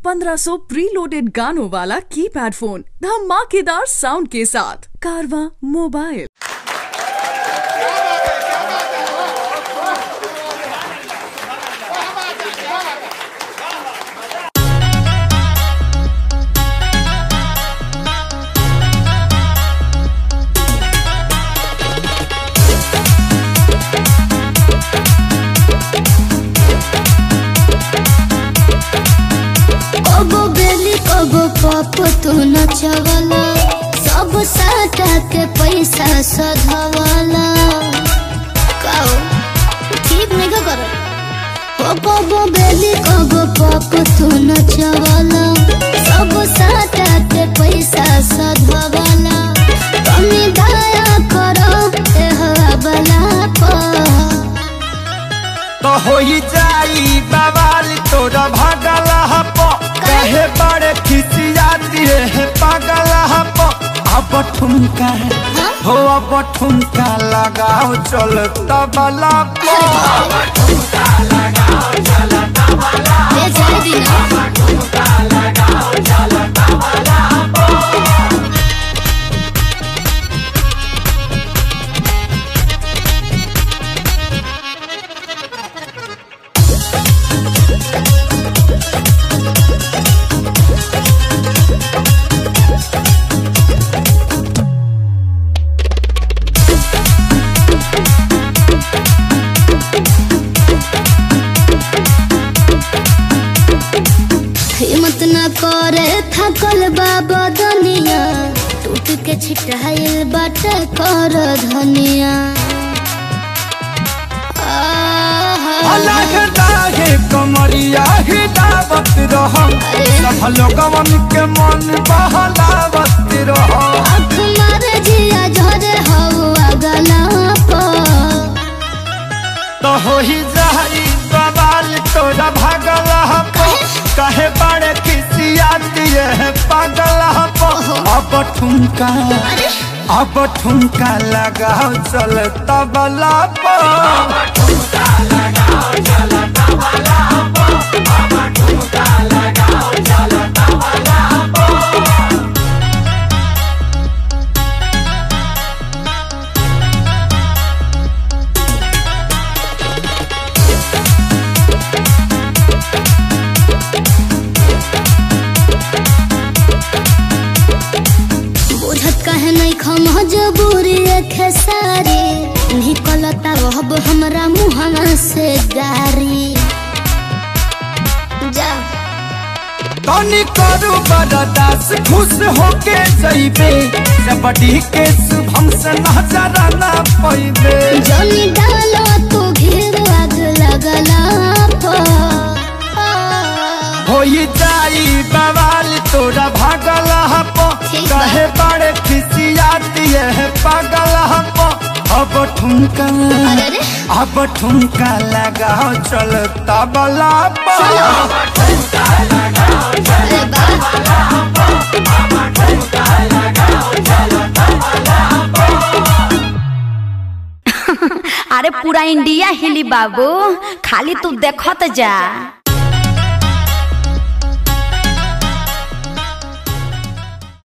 1500 preloaded गानों वाला keypad phone धमाकेदार साउंड के साथ कारवा मोबाइल कबो बेली कबो पप तू नचवला सब साटा के पैसा सधवला काओ ठीक नहीं का करो ओ कबो बेली कबो पप तू नचवला सब साटा के पैसा सधवला कमी दया करो ए हवा बला पर तो होई जाई बवाल तोरा भागल हप कहे बड़े खिसियाती है पागल हप अब ठुमका हो अब ठुमका लगाओ चल तबला पो ए जाए दिना हिम्मत न करे थकल बाबा दुनिया टूट के छिटाइल बाटे कर धनिया आहा। अलग दाहे कमरिया ही दावत रह सब लोगवन के मन बहलावत रह आँख मारे जिया झरे हवा गला पर तो होई जाई बवाल तोरा भागल हप कहे बड़े खिसियाती है पागल हप अब ठुमका अब ठुमका लगाओ चल तबला पर बुझत कहे नहीं खम जबूरी खेसारी निकलता रहब हमरा मुहना से गारी जा तनी करू बरदास खुश होके जइबे जबड़ी के शुभम से नजर ना पैबे जनी डालो तू घेर आग लगला पर होई जाई बवाल तोरा भागल हप ठीक बा। कहे बड़े खिसियाती है पागल हप अब ठुमका अरे रे अब ठुमका लगाओ चल तबला पर अरे बा अरे पूरा इंडिया हिली बाबू खाली तू देखत जा